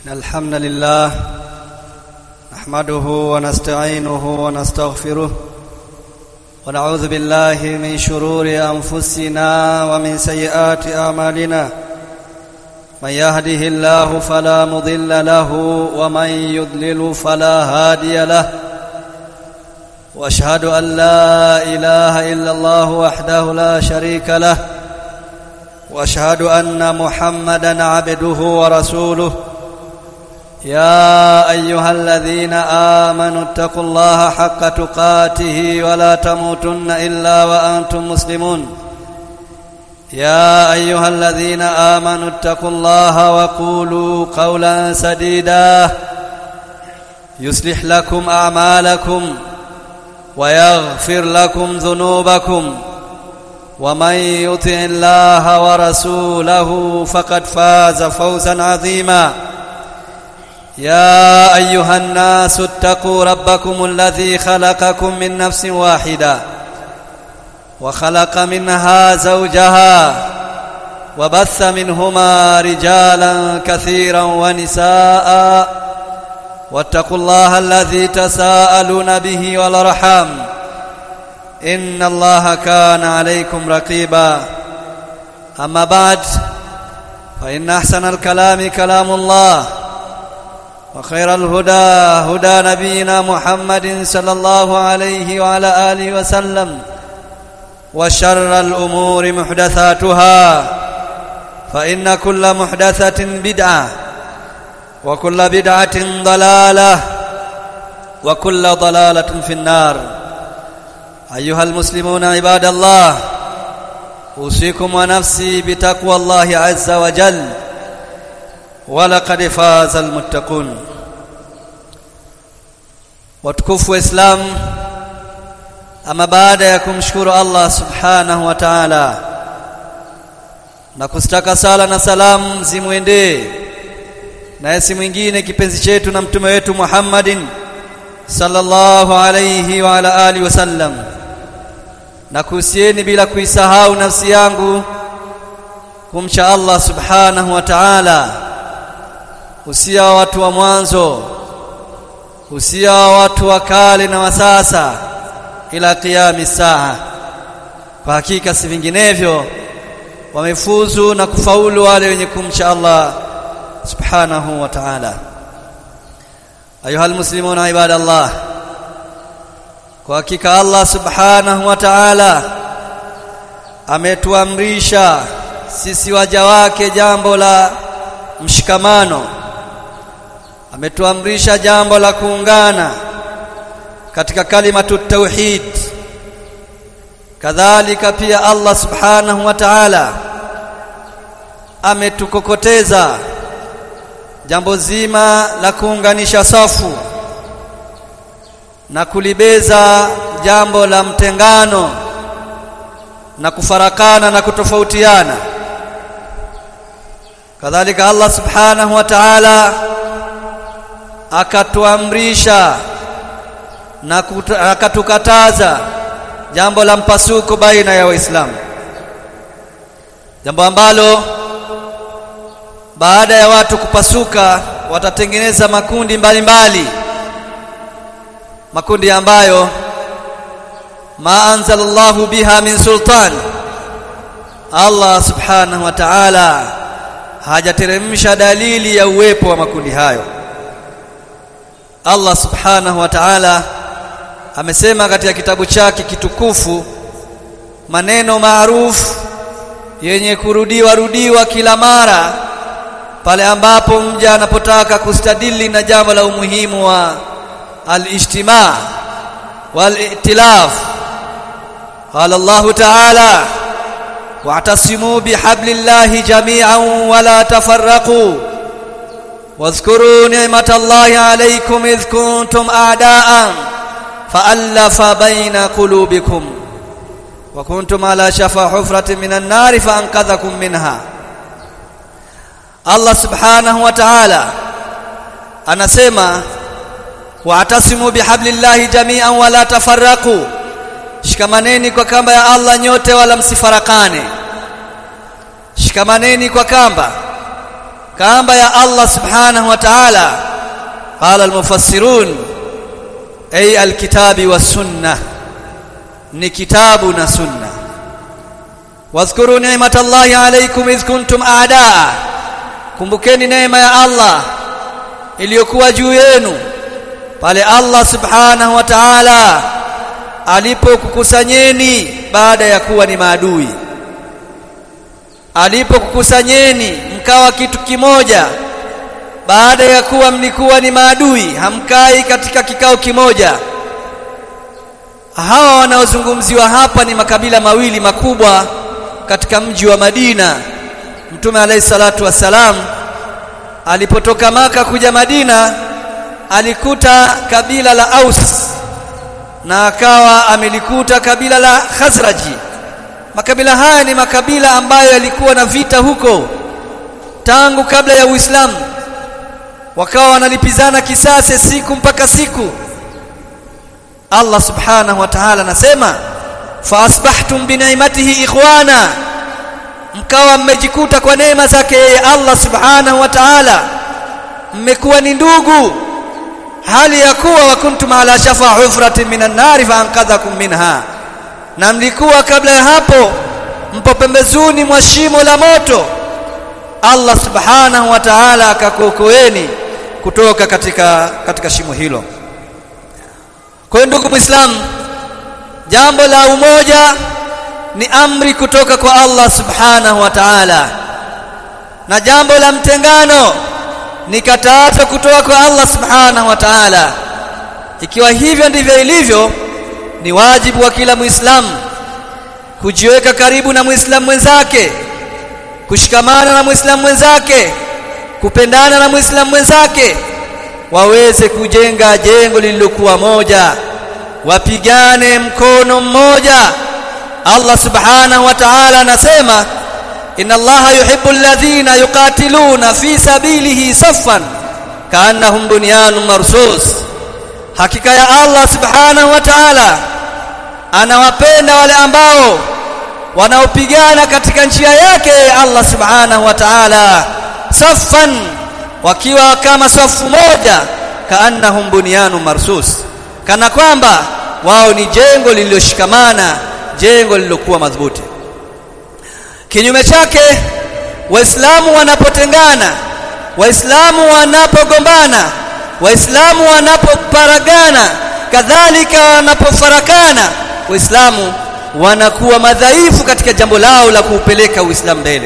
إن الحمد لله نحمده ونستعينه ونستغفره ونعوذ بالله من شرور أنفسنا ومن سيئات أعمالنا من يهده الله فلا مضل له ومن يضلل فلا هادي له واشهد ان لا اله الا الله وحده لا شريك له واشهد ان محمدا عبده ورسوله يا ايها الذين امنوا اتقوا الله حق تقاته ولا تموتن الا وانتم مسلمون يا ايها الذين امنوا اتقوا الله وقولوا قولا سديدا يصلح لكم اعمالكم ويغفر لكم ذنوبكم ومن يطع الله ورسوله فقد فاز فوزا عظيما يا ايها الناس اتقوا ربكم الذي خلقكم من نفس واحده وخلق منها زوجها وبث منهما رجالا كثيرا ونساء واتقوا الله الذي تساءلون به والارحام ان الله كان عليكم رقيبا اما بعد فان احسن الكلام كلام الله وخير الهدى هدى نبينا محمد صلى الله عليه وعلى اله وسلم وشر الامور محدثاتها فان كل محدثه بدعه وكل بدعه ضلاله وكل ضلاله في النار ايها المسلمون عباد الله اوصيكم ونفسي بتقوى الله عز وجل ولقد فاز المتقون watukufu islam ama baada ya kumshukuru Allah subhanahu wa ta'ala na kustaka sala na salamu zimwendee na si mwingine kipenzi chetu na mtume wetu Muhammadin sallallahu alayhi wa ala alihi wasallam na kuhusieni bila kuisahau nafsi yangu kumcha Allah subhanahu wa ta'ala usia wa watu wa mwanzo usia wa watu wa kale na wa sasa ila qiyami saa kwa hakika si vinginevyo wamefuzu na kufaulu wale wenye kumcha Allah subhanahu wa ta'ala ayuha almuslimuna ibadallah kwa hakika Allah subhanahu wa ta'ala ametuamrisha sisi waja wake jambo la mshikamano ametuamrisha jambo la kuungana katika kalimatu tauhid kadhalika pia Allah subhanahu wa ta'ala ametukokoteza jambo zima la kuunganisha safu na kulibeza jambo la mtengano na kufarakana na kutofautiana kadhalika Allah subhanahu wa ta'ala akatuamrisha na akatukataza jambo la mpasuko baina ya waislamu jambo ambalo baada ya watu kupasuka watatengeneza makundi mbalimbali mbali. makundi ambayo ma anzalallahu biha min sultan Allah subhanahu wa ta'ala hajateremsha dalili ya uwepo wa makundi hayo Allah subhanahu wa ta'ala amesema katika kitabu chake kitukufu maneno maarufu yenye kurudiwa rudiwa kila mara pale ambapo mja anapotaka kustadili na jambo la umuhimu wa al-ijtima' wal-i'tilaf qala Allah ta'ala wa'tasimu bihablillahi jami'an wa la tafarraqu واذكروا نعمة الله عليكم إذ كنتم أعداء فألف بين قلوبكم وكنتم على شفا حفرة من النار فأنقذكم منها Allah subhanahu wa ta'ala anasema wa'tasimu bihablillahi jami'an wa la tafarraqu shikamaneni kwa kamba ya Allah nyote wala msifarakane shikamaneni kwa kamba kamba ya Allah subhanahu wa ta'ala qala almufassirun ay alkitabi was sunnah ni kitabu na sunna wadhkuru ni'matallahi alaykum idh kuntum a'daa kumbukeni neema ya Allah iliyokuwa juu yenu pale Allah subhanahu wa ta'ala alipokukusanyeni baada ya kuwa ni maadui alipokukusanyeni mkawa kitu kimoja baada ya kuwa mlikuwa ni maadui hamkai katika kikao kimoja hawa wanaozungumziwa hapa ni makabila mawili makubwa katika mji wa Madina Mtume alayhi salatu wassalam alipotoka maka kuja Madina alikuta kabila la Aus na akawa amelikuta kabila la Khazraji makabila haya ni makabila ambayo yalikuwa na vita huko tangu kabla ya Uislamu wakawa wanalipizana kisasi siku mpaka siku Allah subhanahu wa ta'ala anasema fa asbahtum bi ni'matihi ikhwana mkawa mmejikuta kwa neema zake yeye Allah subhanahu wa ta'ala mmekuwa ni ndugu hali ya kuwa wa kuntum ala shafa hufratin minan nari fa anqadhakum minha na mlikuwa kabla ya hapo mpo pembezoni mwa shimo la moto Allah subhanahu wa ta'ala akakuokoeni kutoka katika katika shimo hilo kwa hiyo ndugu muislamu jambo la umoja ni amri kutoka kwa Allah subhanahu wa ta'ala na jambo la mtengano ni katazo kutoka kwa Allah subhanahu wa ta'ala ikiwa hivyo ndivyo ilivyo ni wajibu wa kila muislamu kujiweka karibu na muislamu mwenzake kushikamana na muislamu mwenzake kupendana na muislamu mwenzake waweze kujenga jengo lililokuwa moja wapigane mkono mmoja Allah subhanahu wa ta'ala anasema inna allaha yuhibbu alladhina yuqatiluna fi sabilihi saffan kaannahum bunyanun marsus hakika ya Allah subhanahu wa ta'ala anawapenda wale ambao wanaopigana katika njia yake Allah subhanahu wa ta'ala saffan wakiwa kama safu moja kaannahum bunyanun marsus kana kwamba wao ni jengo lililoshikamana jengo lililokuwa madhubuti kinyume chake waislamu wanapotengana waislamu wanapogombana waislamu wanapoparagana kadhalika wanapofarakana waislamu wanakuwa madhaifu katika jambo lao la kuupeleka uislamu mbele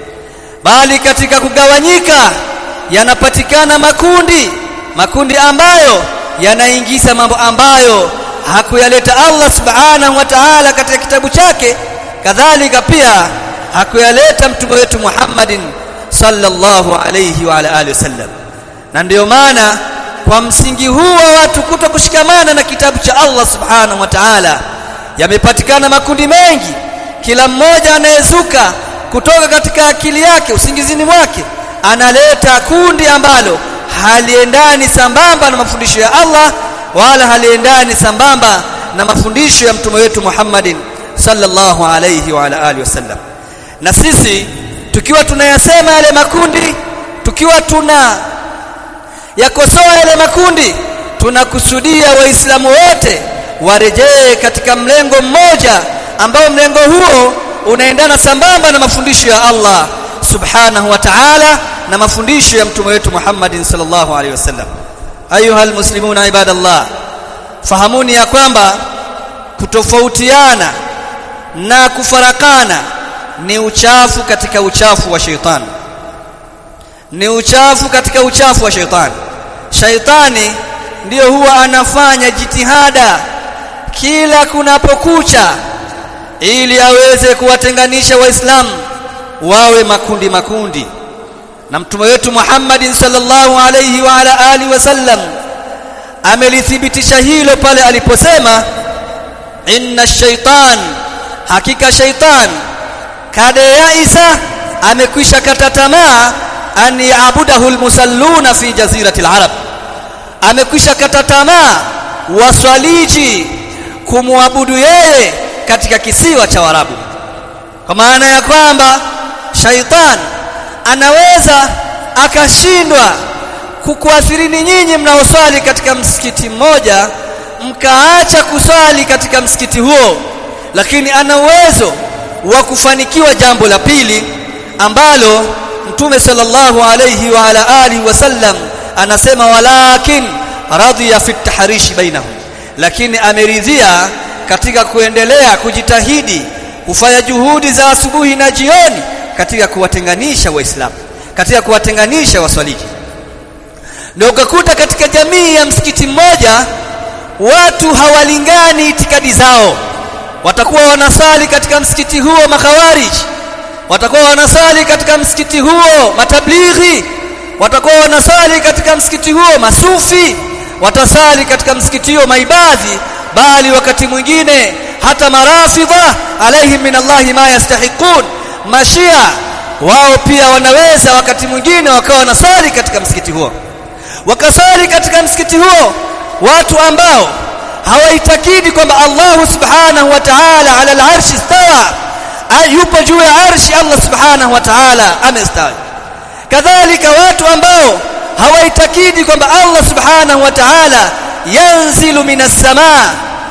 bali katika kugawanyika yanapatikana makundi makundi ambayo yanaingiza mambo ambayo hakuyaleta Allah subhanahu wa ta'ala katika kitabu chake kadhalika pia hakuyaleta mtume wetu Muhammadin sallallahu alayhi wa ala alihi wasallam na ndiyo maana kwa msingi huu wa watu kuto kushikamana na kitabu cha Allah subhanahu wa ta'ala yamepatikana makundi mengi kila mmoja anayezuka kutoka katika akili yake usingizini mwake analeta kundi ambalo haliendani sambamba na mafundisho ya Allah wala haliendani sambamba na mafundisho ya mtume wetu Muhammadin sallallahu alayhi wa ala alihi wasallam na sisi tukiwa tunayasema yale makundi tukiwa tuna yakosoa yale makundi tunakusudia waislamu wote warejee katika mlengo mmoja ambao mlengo huo unaendana sambamba na mafundisho ya Allah subhanahu wa ta'ala na mafundisho ya mtume wetu Muhammadin sallallahu alaihi wasallam ayuha almuslimuna ibadallah fahamuni ya kwamba kutofautiana na kufarakana ni uchafu katika uchafu wa sheitani ni uchafu katika uchafu wa sheitani shaitani ndiyo huwa anafanya jitihada kila kunapokucha ili aweze kuwatenganisha waislamu wawe makundi makundi na mtume wetu Muhammadin sallallahu alayhi wa ala alihi wasallam amelithibitisha hilo pale aliposema inna shaitan hakika shaitan kada yaisa amekwisha kata tamaa an yaabudahu almusalluna fi jazirati alarab amekwisha kata tamaa waswaliji kumwabudu yeye katika kisiwa cha Warabu kwa maana ya kwamba shaitan anaweza akashindwa kukuathirini nyinyi mnaoswali katika msikiti mmoja mkaacha kuswali katika msikiti huo lakini ana uwezo wa kufanikiwa jambo la pili ambalo mtume sallallahu alayhi wa ala alihi wasallam anasema walakin radhiya fi tahrishi bainahum lakini ameridhia katika kuendelea kujitahidi kufanya juhudi za asubuhi na jioni katika kuwatenganisha waislamu katika kuwatenganisha waswaliji ndio ukakuta katika jamii ya msikiti mmoja watu hawalingani itikadi zao watakuwa wanasali katika msikiti huo makhawarij watakuwa wanasali katika msikiti huo matablighi watakuwa wanasali katika msikiti huo masufi watasali katika msikiti huo maibadhi bali wakati mwingine hata marafidha alaihim min Allahi ma yastahiqun mashia wao pia wanaweza wakati mwingine wakawa wanasali katika msikiti huo wakasali katika msikiti huo watu ambao hawaitakidi kwamba Allah subhanahu wa ta'ala ala al-arshi istawa yupo juu ya arshi Allah subhanahu wa ta'ala amestawi kadhalika watu ambao hawaitakidi kwamba Allah subhanahu wa ta'ala yanzilu minas samaa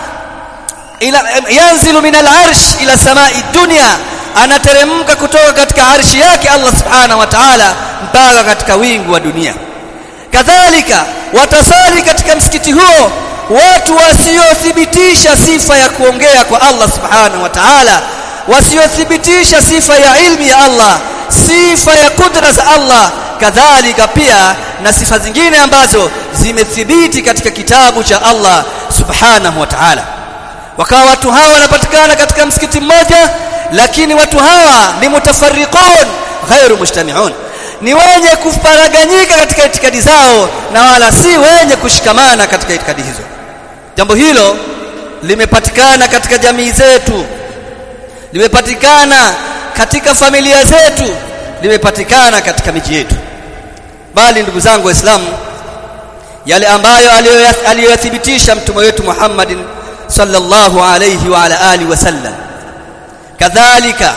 ila yanzilu minal arsh ila samai dunya anateremka kutoka katika arshi yake Allah subhanahu wa ta'ala mpaka katika wingu wa dunia kadhalika watasali katika msikiti huo watu wasiothibitisha sifa ya kuongea kwa Allah subhanahu wa ta'ala wasiothibitisha sifa ya ilmi ya Allah sifa ya kudra za Allah kadhalika pia na sifa zingine ambazo zimethibiti katika kitabu cha Allah subhanahu wa ta'ala wakawa watu hawa wanapatikana katika msikiti mmoja lakini watu hawa ni mutafarriqun ghairu mujtami'un ni wenye kufaraganyika katika itikadi zao na wala si wenye kushikamana katika itikadi hizo jambo hilo limepatikana katika jamii zetu limepatikana katika familia zetu limepatikana katika miji yetu bali ndugu zangu waislamu yale ambayo aliyoyathibitisha mtume wetu Muhammadin sallallahu alayhi wa ala alihi wasallam kadhalika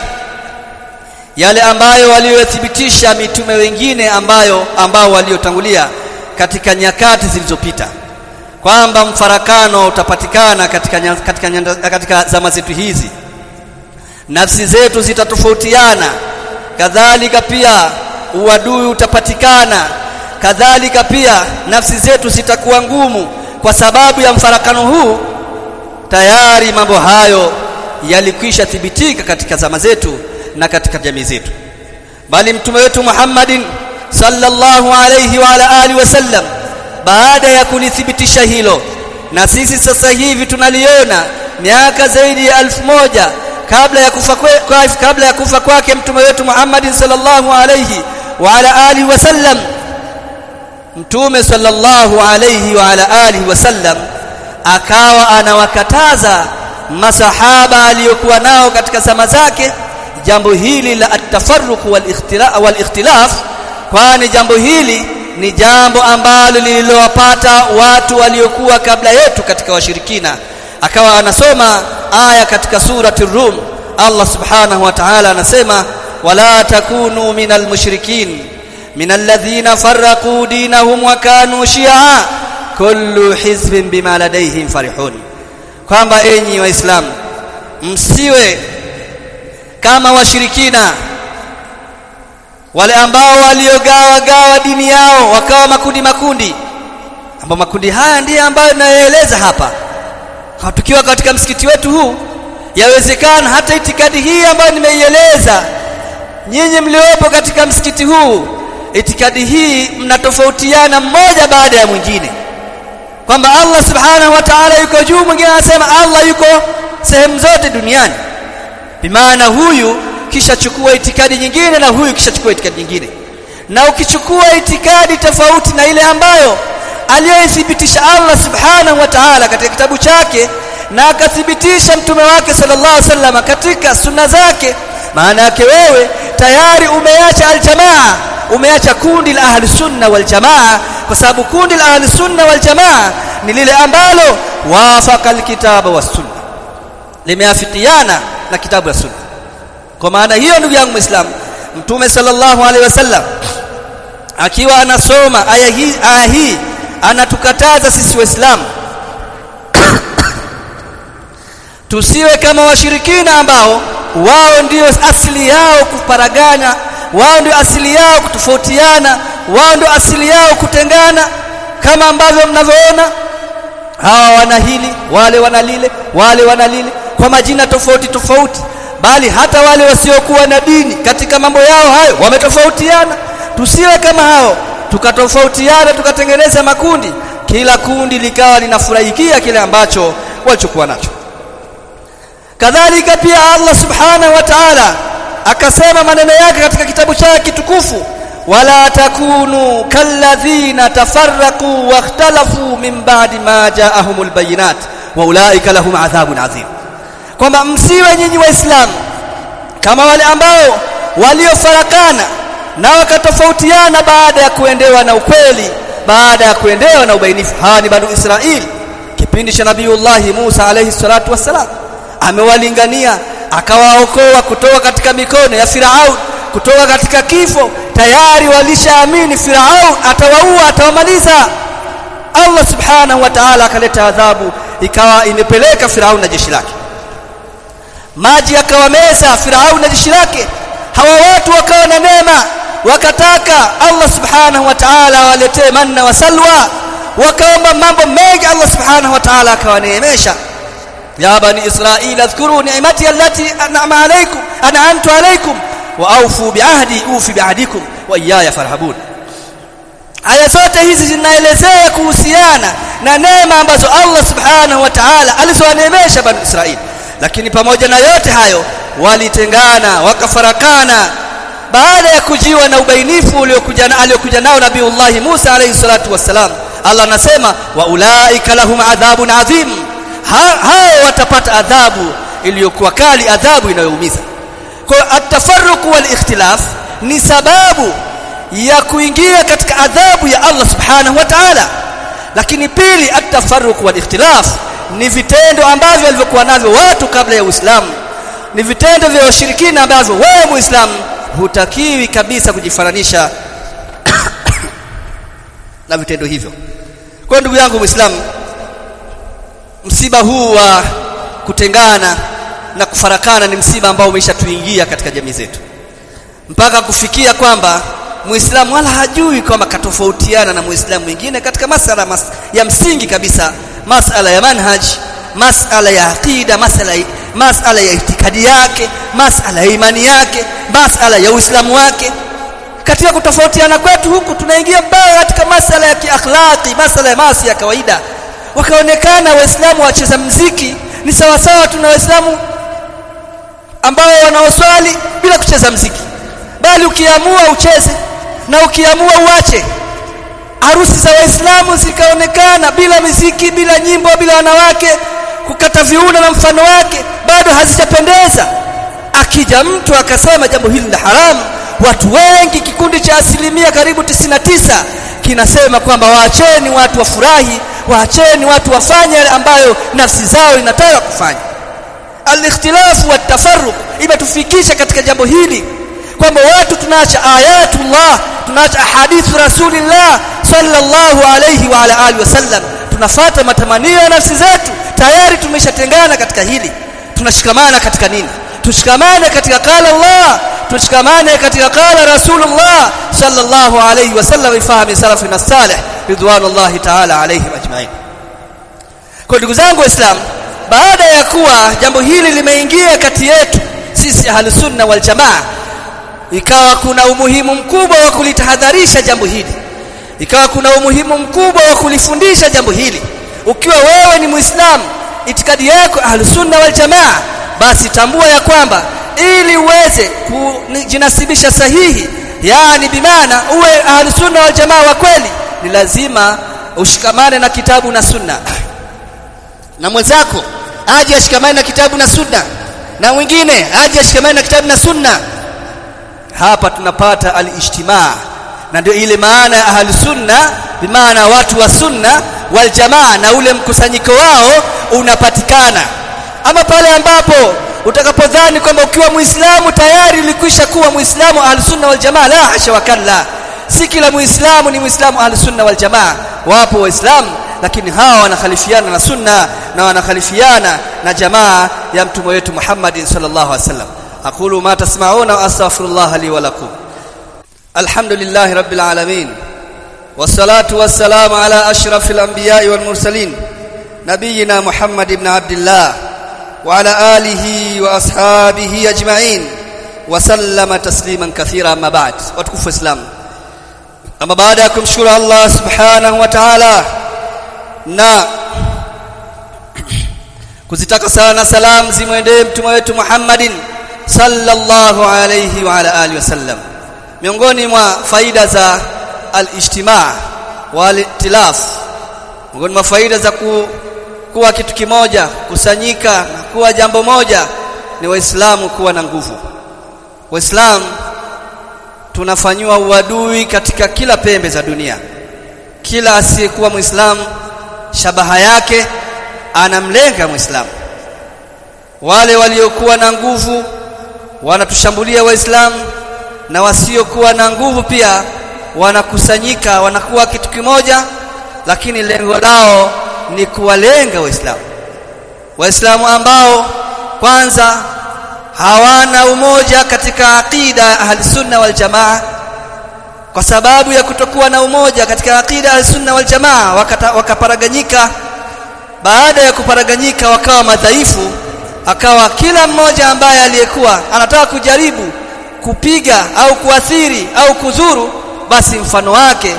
yale ambayo waliyothibitisha mitume wengine ambayo ambao waliotangulia katika nyakati zilizopita kwamba mfarakano utapatikana katika katika, katika zama zetu hizi nafsi zetu zitatofautiana kadhalika pia uadui utapatikana kadhalika pia nafsi zetu zitakuwa ngumu kwa sababu ya mfarakano huu tayari mambo hayo yalikwisha thibitika katika zama zetu na katika jamii zetu bali mtume wetu Muhammadin sallallahu alayhi wa ala alihi wasallam baada ya kulithibitisha hilo na sisi sasa hivi tunaliona miaka zaidi ya elfu moja kabla ya kufa kwe, kabla ya kufa kwake mtume wetu Muhammadin sallallahu alayhi wa ala alihi wasallam mtume sallallahu alayhi wa ala alihi wasallam akawa anawakataza masahaba aliyokuwa nao katika zama zake jambo hili la at-tafarruq wal-ikhtilaf kwani jambo hili ni jambo ambalo lililowapata watu waliokuwa kabla yetu katika washirikina akawa anasoma aya katika surati rum Allah subhanahu wa ta'ala anasema wala takunu minal mushrikin minal ladhina farraqu dinahum wa kanu shi'a kullu hizbin bima ladayhim farihun kwamba enyi waislamu msiwe kama washirikina wale ambao waliogawa gawa dini yao wakawa makundi makundi ambao makundi haya ndiye ambayo nayoeleza hapa tukiwa katika msikiti wetu huu yawezekana hata itikadi hii ambayo nimeieleza nyinyi mliopo katika msikiti huu itikadi hii mnatofautiana mmoja baada ya mwingine kwamba Allah subhanahu wa ta'ala yuko juu mwingine anasema Allah yuko sehemu zote duniani bimaana huyu kisha chukua itikadi nyingine na huyu kisha chukua itikadi nyingine na ukichukua itikadi tofauti na ile ambayo aliyoithibitisha Allah subhanahu wa ta'ala katika kitabu chake na akathibitisha mtume wake sallallahu alaihi wasallam katika sunna zake maana yake wewe tayari umeacha aljamaa umeacha kundi la ahli sunna wal jamaa kwa sababu kundi la ahli sunna wal jamaa ni lile ambalo wafaka alkitaba was sunna limeafikiana na kitabu na sunna kwa maana hiyo ndugu yangu muislam mtume sallallahu alaihi wasallam akiwa anasoma aya hii aya hii anatukataza sisi waislamu tusiwe kama washirikina ambao wao ndio asili yao kuparagana wao ndio asili yao kutofautiana wao ndio asili yao kutengana kama ambavyo mnavyoona hawa wana hili wale wana lile wale wana lile kwa majina tofauti tofauti bali hata wale wasiokuwa na dini katika mambo yao hayo wametofautiana tusiwe kama hao tukatofautiana tukatengeneza makundi kila kundi likawa linafurahikia kile ambacho walichokuwa nacho kadhalika pia Allah subhanahu wa ta'ala akasema maneno yake katika kitabu chake kitukufu wala takunu kalladhina tafarraqu wakhtalafu min ba'di ma ja'ahumul bayinat wa ulaika lahum adhabun adhim kwamba msiwe nyinyi waislamu kama wale ambao waliofarakana na wakatofautiana baada ya kuendewa na ukweli baada ya kuendewa na ubainifu hawa ni banu Israeli kipindi cha nabiiullah Musa alayhi salatu wassalam amewalingania akawaokoa kutoka katika mikono ya Firaun kutoka katika kifo tayari walishaamini Firaun atawaua atawamaliza Allah subhanahu wa ta'ala akaleta adhabu ikawa imepeleka Firaun na jeshi lake maji yakawameza Firaun na jeshi lake hawa watu wakawa na neema wakataka Allah subhanahu wa ta'ala waletee manna wa salwa wakaomba mambo mengi Allah subhanahu wa ta'ala akawaneemesha ya bani israila adhkuru ni'mati allati an'ama alaykum an'amtu alaykum wa awfu bi'ahdi ufi bi'ahdikum wa iyaya farhabun aya zote hizi zinaelezea kuhusiana na neema ambazo Allah subhanahu wa ta'ala alizowaneemesha bani israili lakini pamoja na yote hayo walitengana wakafarakana baada ya kujiwa na ubainifu uliokuja na aliyokuja nao nabiiullah Musa alayhi salatu wassalam Allah anasema wa ulaika lahum adhabun adhim hao watapata adhabu iliyokuwa kali adhabu inayoumiza kwa atafarruq wal ikhtilaf ni sababu ya kuingia katika adhabu ya Allah subhanahu wa ta'ala lakini pili atafarruq wal ikhtilaf ni vitendo ambavyo walivyokuwa navyo watu kabla ya Uislamu ni vitendo vya washirikina ambavyo wewe Muislamu hutakiwi kabisa kujifananisha na vitendo hivyo kwa ndugu yangu Muislamu msiba huu wa kutengana na kufarakana ni msiba ambao umeshatuingia katika jamii zetu mpaka kufikia kwamba Muislamu wala hajui kwamba katofautiana na Muislamu mwingine katika masala mas ya msingi kabisa masala ya manhaj masala ya aqida masala masala ya itikadi yake masala ya imani yake masala ya uislamu wake katika kutofautiana kwetu huku tunaingia mbaya katika masala ya kiakhlaqi masala ya maasi ya kawaida wakaonekana waislamu wacheza mziki ni sawa sawa tuna waislamu ambao wanaoswali bila kucheza mziki bali ukiamua ucheze na ukiamua uache harusi za waislamu zikaonekana bila miziki bila nyimbo bila wanawake kukata viuno na mfano wake bado hazijapendeza akija mtu akasema jambo hili la haramu watu wengi kikundi cha asilimia karibu 99 kinasema kwamba waacheni watu wafurahi waacheni watu wafanye yale ambayo nafsi zao inataka kufanya al-ikhtilafu wa tafarruq imetufikisha katika jambo hili kwamba watu tunaacha ayatullah tunaacha hadithu rasulillah sallallahu alayhi wa ala alihi wasallam tunafata matamanio ya nafsi zetu tayari tumeshatengana katika hili tunashikamana katika nini tushikamane katika qala Allah tushikamane katika qala rasulullah sallallahu alayhi wasallam ifahami salafina salih ridwanullahi ta'ala alayhim ajma'in kwa ndugu zangu waislamu baada ya kuwa jambo hili limeingia kati yetu sisi ahlus sunna wal jamaa ikawa kuna umuhimu mkubwa wa kulitahadharisha jambo hili ikawa kuna umuhimu mkubwa wa kulifundisha jambo hili ukiwa wewe ni muislamu itikadi yako ahlusunna wal jamaa basi tambua ya kwamba ili uweze kujinasibisha sahihi yani bimaana uwe ahlusunna wal jamaa wa kweli ni lazima ushikamane na kitabu na sunna na mwenzako aje ashikamane na kitabu na sunna na mwingine aje ashikamane na kitabu na sunna hapa tunapata al-ijtimaa na ndio ile maana ya ahli sunna bimaana watu wa sunna wal jamaa na ule mkusanyiko wao unapatikana ama pale ambapo utakapodhani kwamba ukiwa muislamu tayari ulikwisha kuwa muislamu ahli sunna wal jamaa la hasha wakalla si kila muislamu ni muislamu ahli sunna wal jamaa wapo waislamu lakini hawa wanakhalifiana na sunna na wanakhalifiana na jamaa ya mtume wetu Muhammad sallallahu alaihi wasallam aqulu ma tasma'una wa astaghfirullah li wa lakum alhamdulillahi rabbil alamin wassalatu wassalamu ala ashrafil anbiya'i wal mursalin nabiyina Muhammad ibn Abdullah wa ala alihi wa ashabihi ajma'in wa sallama tasliman kathira amma ba'd watukufu islam ama baada ya kumshukuru Allah subhanahu wa ta'ala na kuzitaka sana salam zimwendee mtume wetu Muhammadin sallallahu alayhi wa ala alihi wasallam miongoni mwa faida za al-ijtimaa wal-itilaf miongoni mwa faida za ku, kuwa kitu kimoja kusanyika na kuwa jambo moja ni waislamu kuwa na nguvu waislamu tunafanywa uadui katika kila pembe za dunia kila asiyekuwa muislamu shabaha yake anamlenga muislamu wale waliokuwa na nguvu wanatushambulia waislamu na wasiokuwa na nguvu pia wanakusanyika wanakuwa kitu kimoja lakini lengo lao ni kuwalenga waislamu waislamu ambao kwanza hawana umoja katika aqida ahli sunna wal jamaa kwa sababu ya kutokuwa na umoja katika aqida ahli sunna wal jamaa wakaparaganyika baada ya kuparaganyika wakawa madhaifu akawa kila mmoja ambaye aliyekuwa anataka kujaribu kupiga au kuathiri au kuzuru basi mfano wake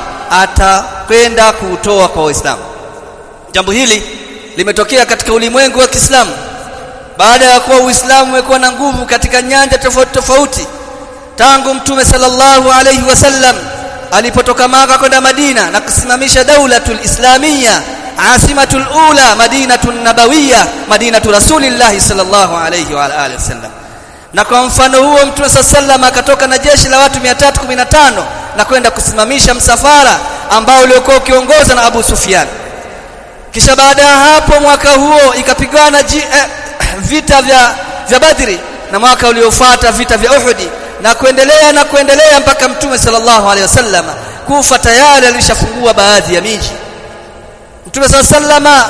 atakwenda kuutoa kwa waislamu jambo hili limetokea katika ulimwengu wa Kiislamu baada ya kuwa Uislamu umekuwa na nguvu katika nyanja tofauti tofauti tangu mtume sallallahu alayhi wasallam alipotoka Maka kwenda Madina na kusimamisha daulatul islamia asimatul ula madinatun nabawiyya madinatu rasulillah sallallahu alayhi wa alihi wasallam na kwa mfano huo mtume sallallahu akatoka na jeshi la watu 315 na kwenda kusimamisha msafara ambao uliokuwa ukiongozwa na Abu Sufyan kisha baada ya hapo mwaka huo ikapigana eh, vita vya vya Badri na mwaka uliofuata vita vya Uhudi na kuendelea na kuendelea mpaka mtume sallallahu alaihi wasallam kufa tayari alishafungua baadhi ya miji mtume sallallahu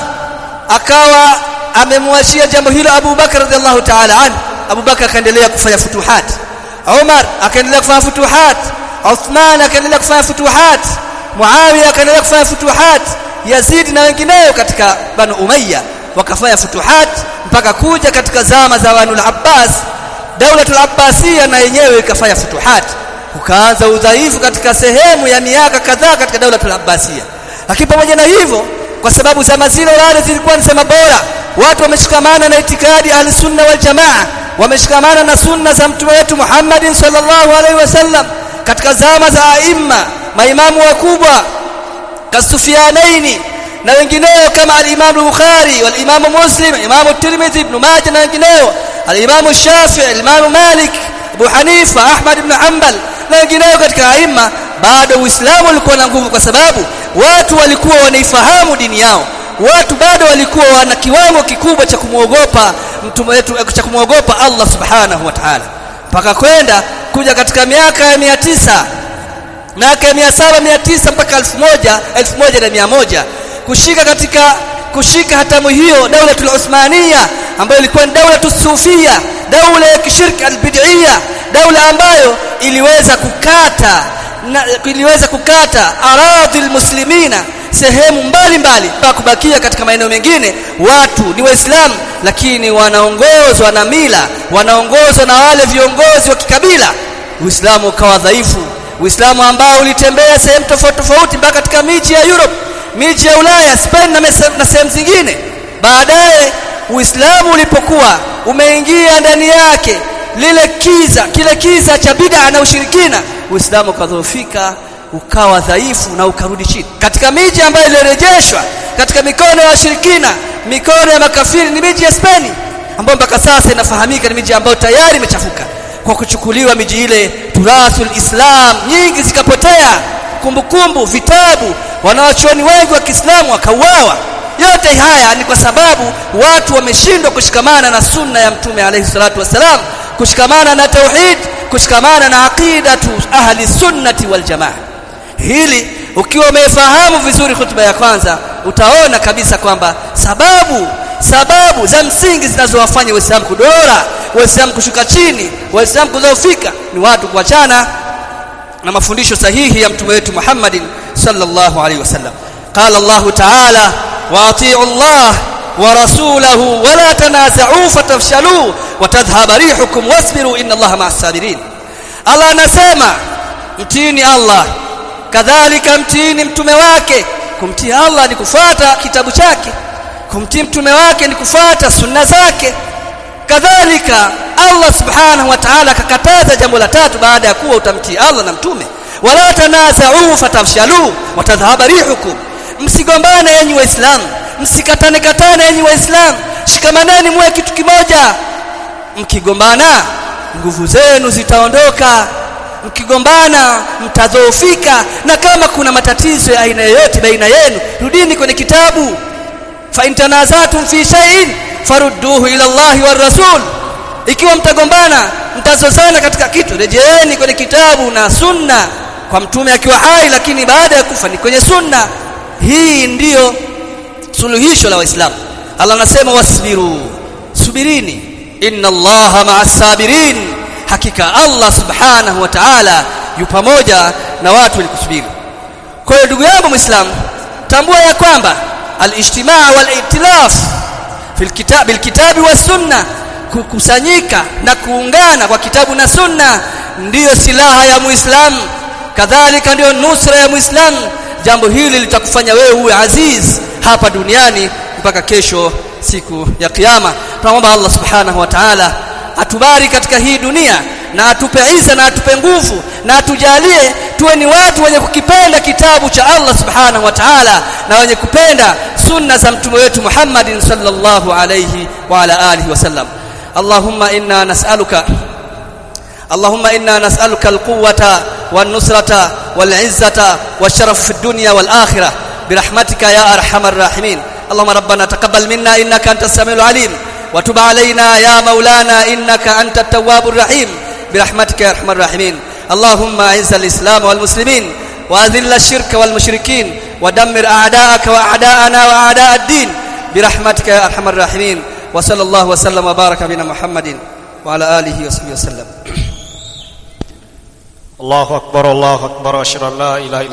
akawa amemwachia jambo hilo Abu Bakar radhiallahu ta'ala anhu Abu Bakar akaendelea kufanya futuhat Umar akaendelea kufanya futuhat Uthman akaendelea kufanya futuhat Muawiya akaendelea kufanya futuhat Yazid na wengineo katika Banu Umayya wakafanya futuhat mpaka kuja katika zama za Banu al-Abbas Daulatul Abbasiyya na yenyewe ikafanya futuhat ukaanza udhaifu katika sehemu ya miaka kadhaa katika Daulatul Abbasiyya lakini pamoja na hivyo kwa sababu zama zile wale zilikuwa ni zama bora watu wameshikamana na itikadi ahli sunna wal jamaa wameshikamana na sunna za mtume wetu Muhammad sallallahu alaihi wasallam katika zama za aima maimamu wakubwa kasufyanaini na wengineo kama al-Imam Bukhari wal Imam Muslim Imam Tirmidhi Ibn Majah na wengineo al-Imam Shafi'i al-Imam Malik Abu Hanifa Ahmad ibn Hanbal na wengineo katika aima bado Uislamu ulikuwa na nguvu kwa sababu watu walikuwa wanaifahamu dini yao watu bado walikuwa wana kiwango kikubwa cha kumwogopa mtume wetu cha kumwogopa Allah subhanahu wa ta'ala mpaka kwenda kuja katika miaka ya mia tisa miaka ya mia saba mia tisa mpaka elfu moja elfu moja na mia moja kushika katika kushika hatamu hiyo daulatul Uthmania ambayo ilikuwa ni daulatus sufia daula ya kishirki albid'ia daula ambayo iliweza kukata na, iliweza kukata aradhi muslimina sehemu mbalimbali mbali. kubakia katika maeneo mengine watu ni waislamu lakini wanaongozwa na mila wanaongozwa na wale viongozi wa kikabila uislamu ukawa dhaifu uislamu ambao ulitembea sehemu tofauti tofauti mpaka katika miji ya Europe miji ya Ulaya Spain na, na sehemu zingine baadaye uislamu ulipokuwa umeingia ndani yake lile kiza kile kiza cha bid'a na ushirikina uislamu ukadhoofika ukawa dhaifu na ukarudi chini katika miji ambayo ilirejeshwa katika mikono ya washirikina mikono ya makafiri ni miji ya Spain ambayo mpaka sasa inafahamika ni miji ambayo tayari imechafuka kwa kuchukuliwa miji ile turathul islam nyingi zikapotea kumbukumbu vitabu wanawachuoni wengi wa Kiislamu wakauawa yote haya ni kwa sababu watu wameshindwa kushikamana na sunna ya mtume alayhi salatu wasalam kushikamana na tauhid kushikamana na aqidatu ahli sunnati wal jamaa hili ukiwa umefahamu vizuri hutuba ya kwanza utaona kabisa kwamba sababu sababu za msingi zinazowafanya waislamu kudora waislamu kushuka chini waislamu kudhoofika ni watu kuachana na mafundisho sahihi ya mtume wetu Muhammadin sallallahu alaihi wasallam qala Allah ta'ala wa ati'u Allah wa rasulahu wa la tanaza'u fatafshalu wa tadhhab rihukum wasbiru inna Allah ma'as sabirin Allah anasema mtini Allah kadhalika mtini mtume wake kumtii Allah ni kufuata kitabu chake kumtii mtume wake ni kufuata sunna zake kadhalika Allah subhanahu wa ta'ala akakataza jambo la tatu baada ya kuwa utamtii Allah na mtume wala tanaza'u fatafshalu wa tadhhaba rihukum msigombane yenyi waislamu msikatane katane yenyi waislamu shikamaneni muwe kitu kimoja mkigombana nguvu zenu zitaondoka mkigombana mtadhoofika na kama kuna matatizo ya aina yoyote baina yenu rudini kwenye kitabu fa in tanazatum fi shay'in farudduhu ila Allahi war rasul ikiwa mtagombana mtazozana katika kitu rejeeni kwenye kitabu na sunna kwa mtume akiwa hai lakini baada ya kufa ni kwenye sunna hii ndiyo suluhisho la waislamu Allah anasema wasbiru subirini inna Allaha ma'as sabirin hakika Allah subhanahu wa ta'ala yu pamoja na watu wenye kusubiri kwa hiyo ndugu yangu muislamu tambua ya kwamba al-ijtimaa wal-i'tilaf fil kitab bil kitabi was sunna kukusanyika na kuungana kwa kitabu na sunna ndiyo silaha ya muislamu kadhalika ndiyo nusra ya muislamu jambo hili litakufanya wewe uwe aziz hapa duniani mpaka kesho siku ya kiyama tunaomba Allah subhanahu wa ta'ala atubari katika hii dunia na atupe iza na atupe nguvu na atujalie tuwe ni watu wenye kukipenda kitabu cha Allah subhanahu wa ta'ala na wenye kupenda sunna za mtume wetu Muhammadin sallallahu alayhi wa ala alihi wasallam Allahumma inna nas'aluka اللهم إنا نسألك القوة والنصرة والعزة والشرف في الدنيا والآخرة برحمتك يا أرحم الراحمين اللهم ربنا تقبل منا إنك أنت السميع العليم وتب علينا يا مولانا إنك أنت التواب الرحيم برحمتك يا أرحم الراحمين اللهم أعز الإسلام والمسلمين وأذل الشرك والمشركين ودمر أعداءك وأعداءنا وأعداء الدين برحمتك يا أرحم الراحمين وصلى الله وسلم وبارك بنا محمد وعلى آله وصحبه وسلم الله أكبر الله أكبر أشهد أن لا إله إلا